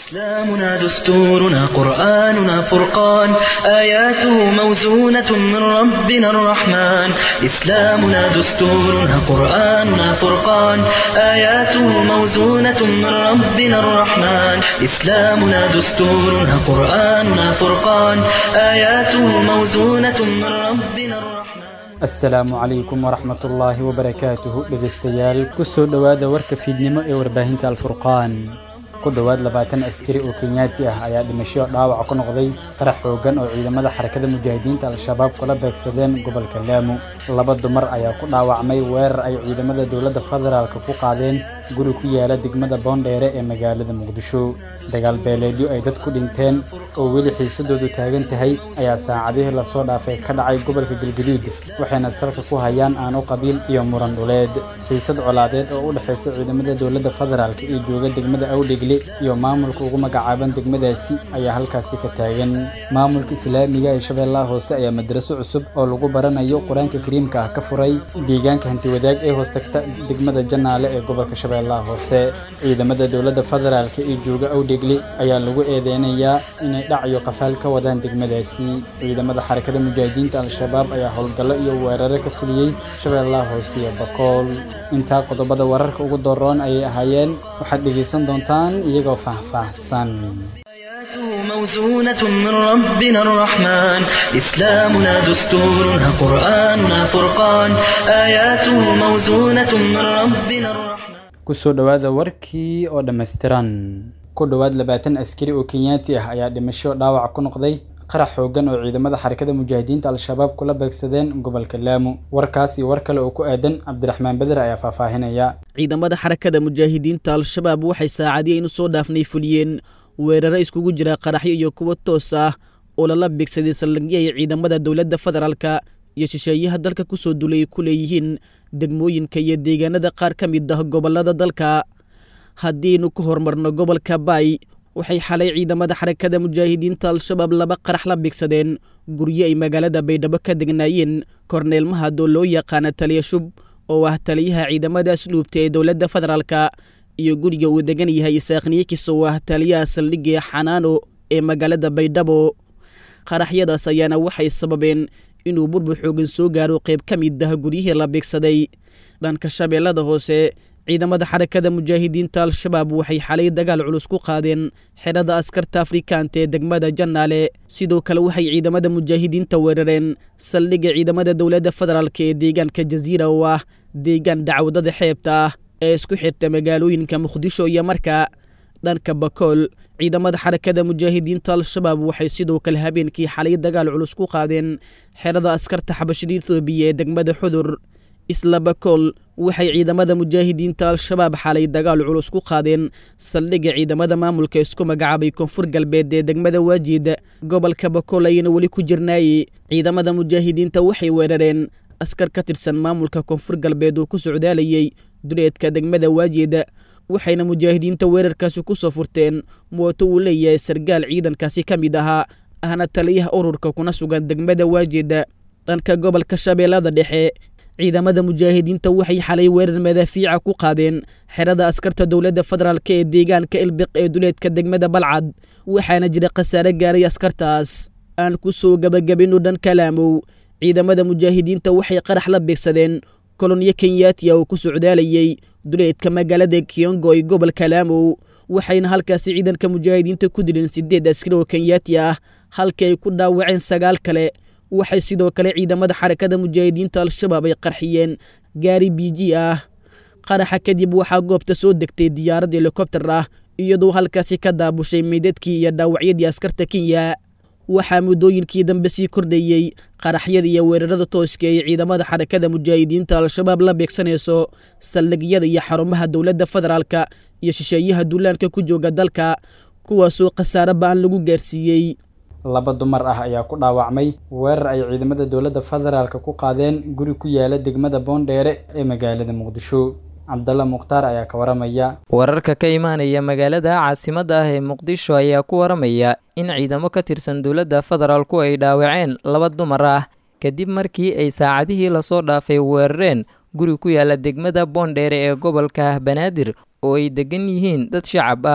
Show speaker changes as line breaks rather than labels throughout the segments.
إسلامنا دستورنا قرآننا فرقان آياته موزونة من ربنا الرحمن إسلامنا دستورنا قرآننا فرقان آياته موزونة من ربنا الرحمن إسلامنا دستورنا قرآننا فرقان آياته موزونة من ربنا الرحمن
asalaamu calaykum waraxmatullaahi wabarakaatuhu dhegaystayaal ku soo dhowaada warka fiidnimo ee warbaahinta alfurqaan ku dhowaad labaatan askari oo kenyaati ah ayaa dhimasho dhaawac ku noqday qarax xooggan oo ciidamada xarakada mujaahidiinta al-shabaab kula beegsadeen gobolka laamo laba dumar ayaa ku dhaawacmay weerar ay ciidamada dowladda federaalka ku qaadeen guri ku yaala degmada boondheere ee magaalada muqdisho dagaal beeleedyo ay dad ku dhinteen oo weli xiisadoodu taagan tahay ayaa saacadihii lasoo dhaafay ka dhacay gobolka galgaduud waxayna salka ku hayaan aano qabiil iyo muran dhuleed xiisad colaadeed oo u dhexaysa ciidamada dowladda federaalk ee jooga degmada awdhegle iyo maamulka ugu magacaaban degmadaasi ayaa halkaasi ka taagan maamulka islaamiga ee shabeellaha hoose ayaa madraso cusub oo lagu baranayo qur-aanka kariimka ah ka furay deegaanka hantiwadaag ee hoostagta degmada janaale ee gobolka shabeellaha hoose ciidamada dowladda federaalk ee jooga awdhegle ayaa lagu eedeynayaa inay dhac iyo qafaal ka wadaan degmadaasi ciidamada xarakada mujaahidiinta al-shabaab ayaa howlgallo iyo weeraro ka fuliyey shabeellaha hoose iyo bakool intaa qodobada wararka ugu doroon ayay ahaayeen waxaad dhegaysan doontaan iyagoo faahfaahsan
آياته موزونة من ربنا الرحمن إسلامنا دستورنا قرآننا فرقان آياته موزونة من ربنا الرحمن
kusoo dhowaada warkii oo dhammaystiran ku dhowaad labaatan askari oo kenyaati ah ayaa dhimasho dhaawac ku noqday qarax xooggan oo ciidamada xarakada mujaahidiinta al-shabaab kula beegsadeen gobolka laamo warkaas iyo war kale oo ku aadan cabdiraxmaan beder ayaa faahfaahinaya
ciidamada xarakada mujaahidiinta al-shabaab waxay saacadiyeen u soo dhaafnay fuliyeen weeraro iskugu jira qaraxyo iyo kuwo toos ah oo lala beegsaday saldhigyay ciidamada dowladda federaalka iyo shisheeyaha dalka kusoo dulay ku leeyihiin degmooyinka iyo deegaanada qaar ka mid ah gobolada dalka haddiinu ku horumarno gobolka baay waxay xalay ciidamada xarakada mujaahidiinta al-shabaab laba qarax la beegsadeen guryo ay magaalada baydhabo ka degnaayeen korneel mahadoo loo yaqaana taliya shub oo ah taliyaha ciidamada asluubta ee dowladda federaalka iyo guriga uu degan yahay isaaqniyakis oo ah taliyaha saldhigga xanaano ee magaalada baydhabo qaraxyadaas ayaana waxay sababeen inuu burbur xoogan soo gaaro qayb ka mid ah guryihii la beegsaday dhanka shabeellada hoose ciidamada xarakada mujaahidiinta al-shabaab waxay xalay dagaal culus ku qaadeen xerada askarta afrikaanta ee degmada janaale sidoo kale waxay ciidamada mujaahidiinta weerareen saldhigga ciidamada dowladda federaalk ee deegaanka jasiira oo ah deegaan dacwadada xeebta ah ee isku xirta magaalooyinka muqdisho iyo marka dhanka bakool ciidamada xarakada mujaahidiinta al-shabaab waxay sidoo kale habeenkii xalay dagaal culus ku qaadeen xerada askarta xabashada ethoobiya ee degmada xudur isla bakool waxay ciidamada mujaahidiinta al-shabaab xalay dagaal culus ku qaadeen saldhigga ciidamada maamulka isku magacaabay koonfur galbeed ee degmada waajiid gobolka bakool ayayna weli ku jirnaayey ciidamada mujaahidiinta waxay weerareen askar ka tirsan maamulka koonfur galbeed oo ku socdaalayey duleedka degmada waajiid waxayna mujaahidiinta weerarkaasi ku soo furteen mooto uu leeyahay sargaal ciidankaasi ka mid ahaa ahna taliyaha ururka kuna sugan degmada waajiid dhanka gobolka shabeellada dhexe ciidamada mujaahidiinta waxay xalay weerar madaafiica ku qaadeen xerada askarta dowladda federaalk ee deegaanka ilbiq ee duleedka degmada balcad waxaana jira khasaare gaaray askartaas aan ku soo gebagabino dhanka laamow ciidamada mujaahidiinta waxay qarax la beegsadeen kolonyo kenyaatiya oo ku socdaalayey duleedka magaalada kiyongo ee gobolka laamow waxayna halkaasi ciidanka mujaahidiinta ku dileen sideed askari oo kenyaati ah halkii ay ku dhaawaceen sagaal kale waxay sidoo kale ciidamada xarakada mujaahidiinta al-shabaab ay qarxiyeen gaari biji ah qaraxa kadib waxaa goobta soo degtay diyaarad helikobter ah iyadoo halkaasi ka daabushay meydadkii iyo dhaawacyadii askarta kenya waxaa muddooyinkii dambe sii kordhayey qaraxyada iyo weerarada tooska ee ciidamada xarakada mujaahidiinta al-shabaab la beegsanayso saldhigyada iyo xarumaha dowladda federaalka iyo shisheeyaha duulaanka ku jooga dalka kuwaasoo khasaare ba-an lagu gaarsiiyey
laba dumar ah ayaa ku dhaawacmay weerar ay ciidamada dowladda federaalka ku qaadeen guri ku yaala degmada boondheere ee magaalada muqdisho cabdalla mukhtaar ayaa ka waramaya
wararka ka imaanaya magaalada caasimadda ah ee muqdisho ayaa ku waramaya in ciidamo ka tirsan dowladda federaalku ay dhaawaceen laba dumar ah kadib markii ay saacadihii lasoo dhaafay weerareen guri ku yaala degmada boondheere ee gobolka banaadir oo ay degan yihiin dad shacab ah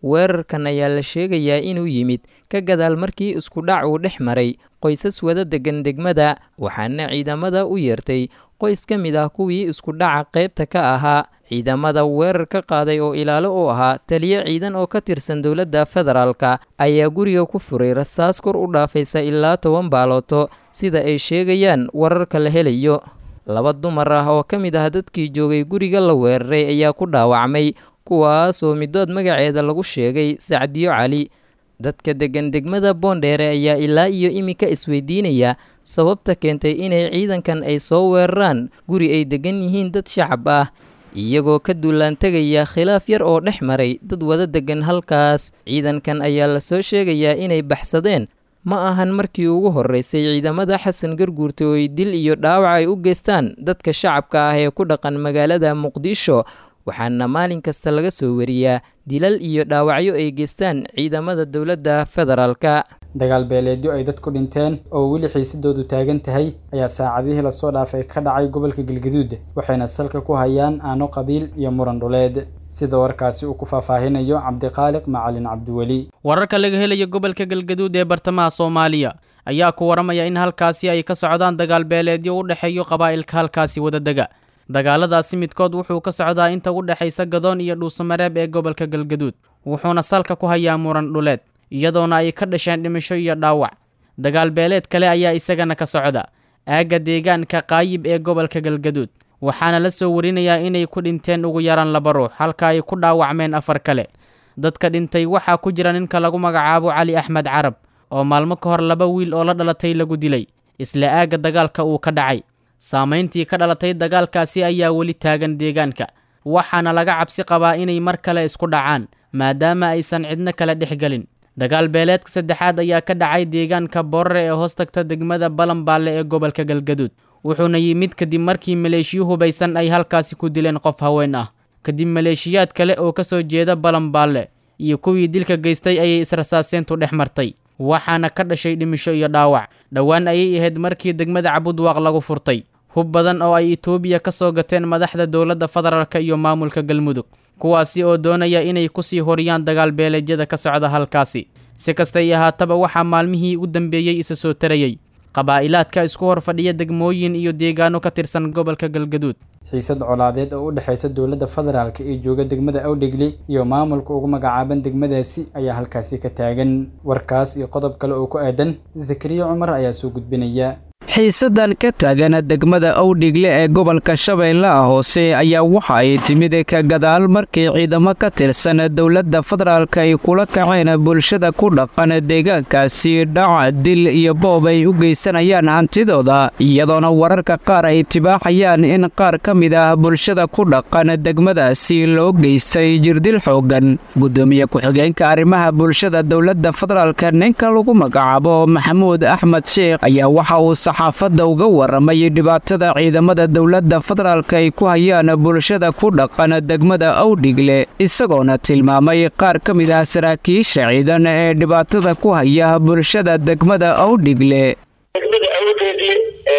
weerarkan ayaa la sheegayaa inuu yimid ka gadaal markii iskudhac uu dhex maray qoysas wada degan degmada waxaana ciidamada u yeertay qoys ka mid ah kuwii iskudhaca qaybta ka ahaa ciidamada weerar ka qaaday oo ilaalo u ahaa taliyo ciidan oo ka tirsan dowladda federaalka ayaa guriga ku furay rasaas kor u dhaafaysa ilaa toban baalooto sida ay sheegayaan wararka la helayo laba dumar ah oo ka mid ah dadkii joogay guriga la weeraray ayaa ku dhaawacmay kuwaas oo midood magaceeda lagu sheegay sacdiyo cali dadka degan degmada boondheere ayaa ilaa iyo iminka isweydiinaya sababta keentay inay ciidankan ay soo weeraraan guri ay degan yihiin dad shacab ah iyagoo ka duulaan tegaya khilaaf yar oo dhex maray dad wada degan halkaas ciidankan ayaa lasoo sheegayaa inay baxsadeen ma ahan markii ugu horreysay ciidamada xasan garguurta oo ay dil iyo dhaawac ay u geystaan dadka shacabka ah ee ku dhaqan magaalada muqdisho waxaana maalin kasta laga soo wariyaa dilal iyo dhaawacyo ay geystaan ciidamada dowladda federaalka
dagaal beeleedyo ay dadku dhinteen oo weli xiisadoodu taagan tahay ayaa saacadihii lasoo dhaafay ka dhacay gobolka galgaduud waxayna salka ku hayaan aano qabiil iyo muran dhuleed sida warkaasi uu ku faahfaahinayo cabdiqaaliq macalin cabdiweli
wararka laga helayo gobolka galgaduud ee bartamaha soomaaliya ayaa ku waramaya in halkaasi ay ka socdaan dagaal beeleedyo u dhexeeyo qabaa'ilka halkaasi wadadega dagaaladaasi midkood wuxuu ka socdaa inta u dhexaysa gadoon iyo dhuusamareeb ee gobolka galgaduud wuxuuna salka ku hayaa muran dhuleed iyadoona ay ka dhasheen dhimasho iyo dhaawac dagaal beeleed kale ayaa isagana ka socda aagga deegaanka qaayib ee gobolka galgaduud waxaana la soo warinayaa inay ku dhinteen ugu yaraan laba ruux halka ay ku dhaawacmeen afar kale dadka dhintay waxaa ku jira ninka lagu magacaabo cali axmed carab oo maalmo ka hor laba wiil oo la dhalatay lagu dilay isla aagga dagaalka uu ka dhacay saamayntii ka dhalatay dagaalkaasi ayaa weli taagan deegaanka waxaana laga cabsi qabaa inay mar kale isku dhacaan maadaama aysan cidno kale dhex gelin dagaal beeleedka saddexaad ayaa ka dhacay deegaanka boorare ee hoos tagta degmada balanbaalle ee gobolka galgaduud wuxuuna yimid kadib markii maleeshiyo hubaysan ay halkaasi ku dileen qof haween ah kadib maleeshiyaad kale oo ka soo jeeda balanbaalle iyo kuwii dilka geystay ayay israsaaseyntu dhex martay waxaana ka dhashay dhimisho iyo dhaawac dhowaan ayay ahayd markii degmada cabudwaaq lagu furtay hub badan oo ay itoobiya ka soo gateen madaxda dowladda federaalka iyo maamulka galmudug kuwaasi oo doonaya inay kusii horiyaan dagaal beeleedyada ka socda halkaasi si kastay ahaataba waxaa maalmihii u dambeeyey isa soo tarayey qabaa'ilaadka isku hor fadhiya degmooyin iyo deegaano ka tirsan gobolka galgaduud
xiisad colaadeed oo u dhexaysa dowladda federaalka ee jooga degmada awdhegli iyo maamulka ugu magacaaban degmadaasi ayaa halkaasi ka taagan warkaas iyo qodob kale oo ku aadan zakariya cumar ayaa soo gudbinaya
xiisadan ka taagan degmada awdhigle ee gobolka shabeellaha hoose ayaa waxa ay timid ka gadaal markii ciidamo ka tirsan dowladda federaalk ay kula kaceen bulshada ku dhaqan deegaankaasi dhac dil iyo boob ay u geysanayaan hantidooda iyadoona wararka qaar ay tibaaxayaan in qaar ka mid ah bulshada ku dhaqan degmadaasi loo geystay jirdil xoogan gudoomiye ku-xigeenka arrimaha bulshada dowladda federaalk ninka lagu magacaabo maxamuud axmed sheekh ayaa waxa uu saxaafadda uga waramay dhibaatada ciidamada dowladda federaalk ay ku hayaan bulshada ku dhaqan degmada awdhigle isagoona tilmaamay qaar ka mid ah saraakiisha ciidan ee dhibaatada ku haya bulshada degmada awdhigle
degmada awdhigle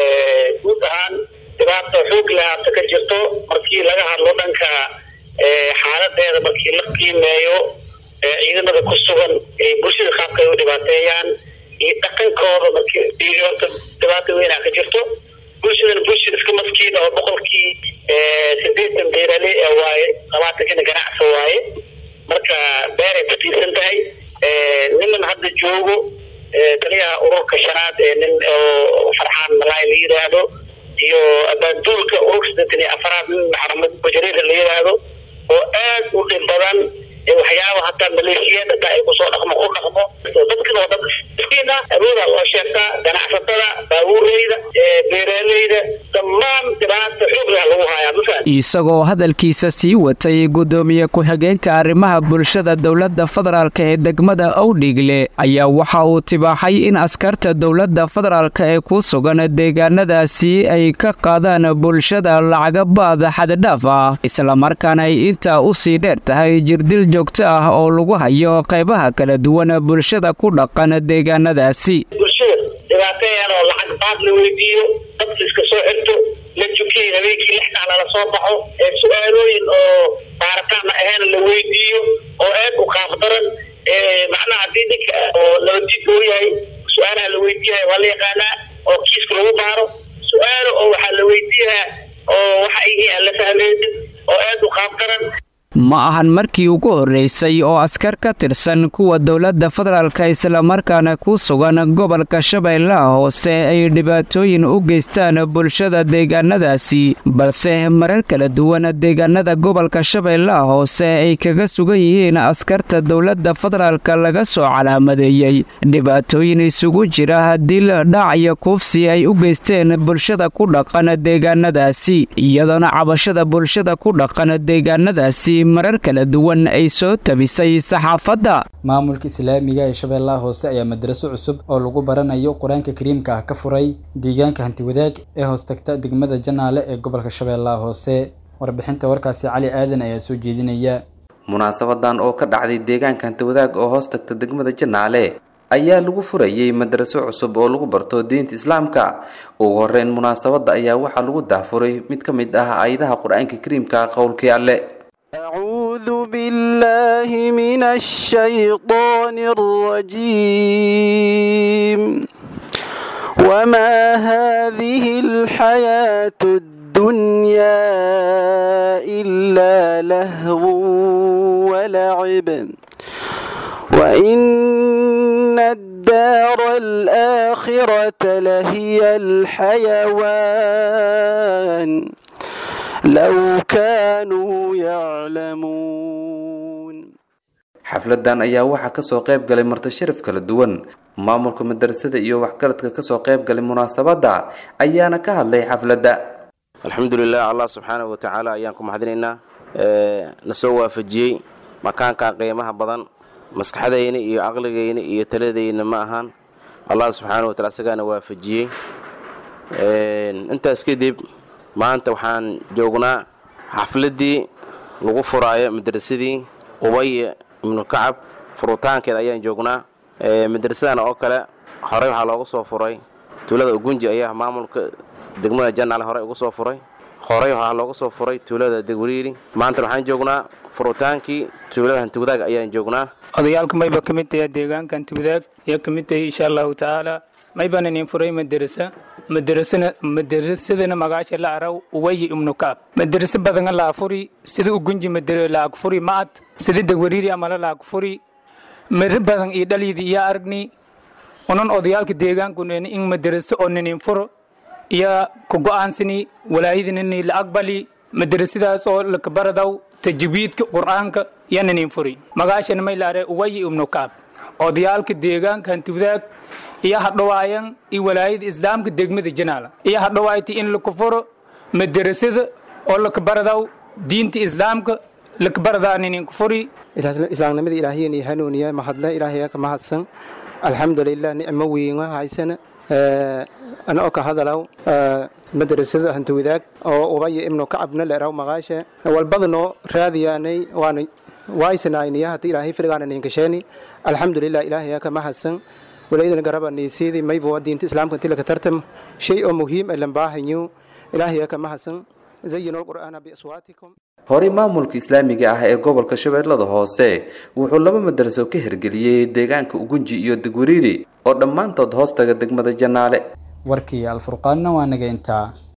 guud ahaan dhibaata xoog lahaata ka jirto markii laga hadlo dhanka xaaladeeda markii la qiimeeyo ciidamada ku sugan bulshada qaabka ay u dhibaateeyaan iyo dhaqankooda markii horta dhibaata weynaa ka jirto bulshadan bulshada iska maskiina oo boqolkii sideetan beerale waaye labaatankina ganacsi waaye marka beeray ku tiirsan tahay niman hadda joogo taliyaha ururka shanaad ee nin oo farxaan malaay la yidhaahdo iyo abaanduulka ururka sideetan iyo afaraad nin maxamed bajariir la yidhaahdo oo aad u dhib badan waxyaaba hataa maleeshiyaad hataa ay kusoo dhaqmo ku dhaqmo dadkan oo dad miskiin ah awooda loo sheegtaa ganacsatada baabuureyda beeraaleyda dhammaan dhibaata xoog leh lagu hayaa mafahad
isagoo hadalkiisa sii watay gudoomiye ku-xigeenka arrimaha bulshada dowladda federaalk ee degmada awdhigle ayaa waxa uu tibaaxay in askarta dowladda federaalk ee ku sugan deegaanadaasi ay ka qaadaan bulshada lacagabaad xaddhaaf ah islamarkaana ay intaa u sii dheer tahay jirdil joogto ah oo lagu hayo qaybaha kala duwan bulshada ku dhaqan deegaanadaasi
bulshada dhibaateeyaan oo lacag baad la weydiiyo dadka iska soo xirto la markii habeenkii lix sac lala soo baxo ee su-aalooyin oo baaritaan ahayn la weydiiyo oo aad u qaaf daran macnaha haddii ninka oo nabadjidka u yahay su-aalaha la weydiiyahay waa la yaqaanaa oo kiiska lagu baaro su-aalo oo waxaa la weydiiyahaa oo waxa ay yihiin aan la fahmeynin oo aad u qaaf daran
ma ahan markii ugu horreysay oo askar ka tirsan kuwa dowladda federaalka islamarkaana ku sugan gobolka shabeellaha hoose ay dhibaatooyin u geystaan bulshada deegaanadaasi balse marar kala duwan deegaanada gobolka shabeellaha hoose ay kaga sugan yihiin askarta dowladda federaalka laga soo calaamadeeyey dhibaatooyin isugu jira dil dhac iyo kuufsi ay u geysteen bulshada ku dhaqan deegaanadaasi iyadoona cabashada bulshada ku dhaqan deegaanadaasi marar kala duwan ay soo tabisay saxaafadda
maamulka islaamiga ee shabeellaha hoose ayaa madraso cusub oo lagu baranayo qur-aanka kariimka ah ka furay deegaanka hantiwadaag ee hoostagta degmada janaale ee gobolka shabeellaha hoose warbixinta warkaasi cali aadan ayaa soo jeedinaya
munaasabadan oo ka dhacday deegaanka hantiwadaag oo hoostagta degmada janaale ayaa lagu furayey madraso cusub oo lagu barto diinta islaamka ugu horeyn munaasabadda ayaa waxaa lagu dahfuray mid ka mid ah aayadaha qur-aanka kariimka qowlkii alle
أعوذ بالله من الشيطان الرجيم وما هذه الحياة الدنيا إلا لهو ولعب وإن الدار الآخرة لهي الحيوان لو كانوا يعلمون
xafladan ayaa waxaa kasoo qayb galay marti sharaf kala duwan maamulka madarasada iyo waxgaradka kasoo qayb galay munaasabadda ayaana ka hadlay xafladda
alxamdulilah allah subxaanahu watacaala ayaan ku mahadinaynaa na soo waafajiyey makaankan qiimaha badan maskaxdayna iyo caqligayna iyo taladayna ma ahaan allah subxaanahu watacala isagaana waafajiyey intaas kadib maanta waxaan joognaa xafladdii lagu furaayo madrasadii ubay ibnu kacab furitaankeeda ayaan joognaa madrasadan oo kale horey waxaa looga soo furay tuulada ugunji ayaa maamulka degmada janaale horey uga soo furay horey waxaa looga soo furay tuulada degwariiri maanta waxaan joognaa furutaankii tuulada hantiwadaag ayaan joognaa
odayaalka mayba ka mid tahay deegaanka hantiwadaag ayaa ka mid tahay insha allahu tacaala maybaan inin furay madarasa madarasana madarasadana magaasha la araw uwayi ibnu kaab madarasa badanga laa furi sida ugunji madara laag furi ma'ad sida degwariiri amala laag furi mari badan iyo dhalyidi iyo aragni unan odayaalka deegaankun in madarasa oo ninin furo iyo ku go'aansani walaayadinini la aqbali madarasadaas oo lakabaradaw tajwiidka qur'aanka iyo ninin furi magaashana may la are uwayi ibnu kaab odayaalka deegaanka hantiwadaag iyo hadhawaayan iyo walaayada islaamka degmada janaala iyo hadhawaayta in lakufuro madarasada oo lakabaradaw diinta islaamka lakabaradaaninkufuri
islaamnimada ilaahiyani hanuuniya mahadle ilaahaya ka mahadsan alxamdulilah nicmo weyna haysana anoo ka hadalaw madrasada hantiwadaag oo ubaya ibnu kacabna leeraw maqaashe walbadano raadiyaanay waana waaysanayniya hata ilaahay firgaana ninkasheeni alxamdulilah ilaahaya ka mahadsan walaydana garaba niisiidi maybo diinta islaamka inti laka tartam shay oo muhiim ay lambaahanyo ilaahaya ka mahadsan zayinu lqur'aana biaswaatikum
horey maamulka islaamiga ah ee gobolka shabeellada hoose wuxuu laba madaraso ka hirgeliyey deegaanka ugunji iyo degwariiri oo dhammaantood hoostaga degmada janaale
warkii alfurqaanna waa naga intaa